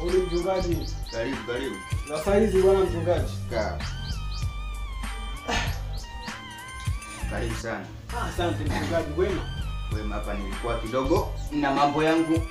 Huyu mchungaji Karibu, karibu. na saa hizi bwana mchungaji. Kaa. Karibu sana. Ah, asante mchungaji, wema. Wema, hapa nilikuwa kidogo na mambo yangu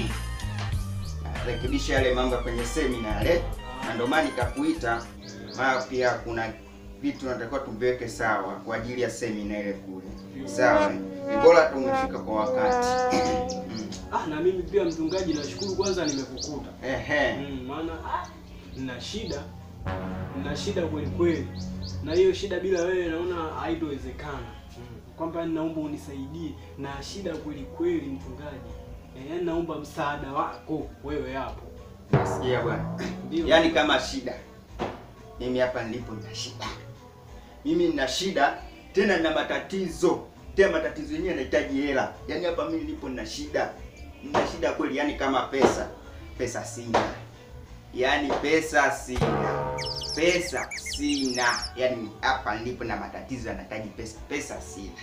narekebisha yale mambo ya kwenye semina yale, na ndio maana nikakuita, maana pia kuna vitu natakiwa tuviweke sawa kwa ajili ya semina ile kule. Sawa, ni bora tu umefika kwa wakati. Mm. Ah, na mimi pia mchungaji, nashukuru kwanza nimekukuta. Ehe. Mm, maana nina shida, nina shida kweli kweli, na hiyo shida bila wewe naona haitowezekana. Mm. Kwamba naomba unisaidie na shida kweli kweli mchungaji. Eh, yaani naomba msaada wako wewe hapo. Nasikia bwana. Ndio. Yaani kama shida, mimi hapa nilipo nina shida. Mimi nina shida tena nina matatizo tena, matatizo yenyewe yanahitaji hela. Yaani hapa mimi nilipo nina shida, nina shida kweli. Yaani kama pesa, pesa sina. Yaani pesa sina, pesa sina. Yaani hapa nilipo na matatizo yanahitaji pesa, pesa sina.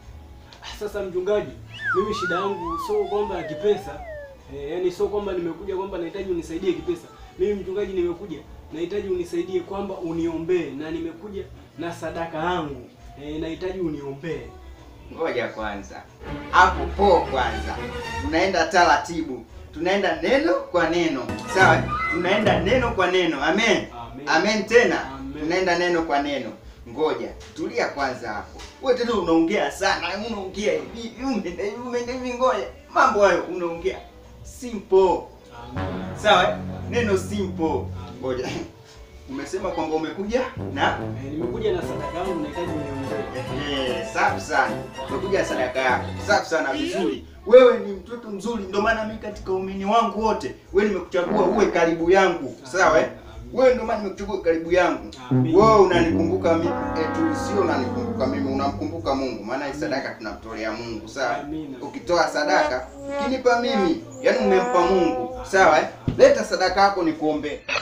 Ah, Sasa mchungaji, mimi shida yangu sio kwamba ya kipesa. Eh, yaani sio kwamba nimekuja kwamba nahitaji unisaidie kipesa. Mimi mchungaji nimekuja nahitaji unisaidie kwamba uniombee na nimekuja na sadaka yangu. Eh, nahitaji uniombee. Ngoja kwanza, hapo po kwanza, tunaenda taratibu, tunaenda neno kwa neno, sawa? Tunaenda neno kwa neno, amen, Amen. amen. Tena Amen. tunaenda neno kwa neno. Ngoja tulia kwanza hapo, wewe tena unaongea sana, unaongea hivi hivi, umeenda hivi, umeenda hivi. Ngoja mambo hayo unaongea simple, Amen. sawa? Neno simple. Ngoja umesema kwamba umekuja na Eh, nimekuja na sadaka yangu nahitaji uniombee. Ehe, safi sana. Umekuja sadaka yako. Safi sana vizuri. Wewe ni mtoto mzuri, ndio maana mimi katika umini wangu wote, wewe nimekuchagua uwe karibu yangu. Sawa eh? Wewe ndio maana nimekuchagua karibu yangu. Amen. Wewe unanikumbuka mimi, eh, tu sio unanikumbuka mimi, unamkumbuka Mungu. Maana hii sadaka tunamtolea Mungu, sawa? Amina. Ukitoa sadaka, ukinipa mimi, yani umempa Mungu. Sawa eh? Leta sadaka yako nikuombee.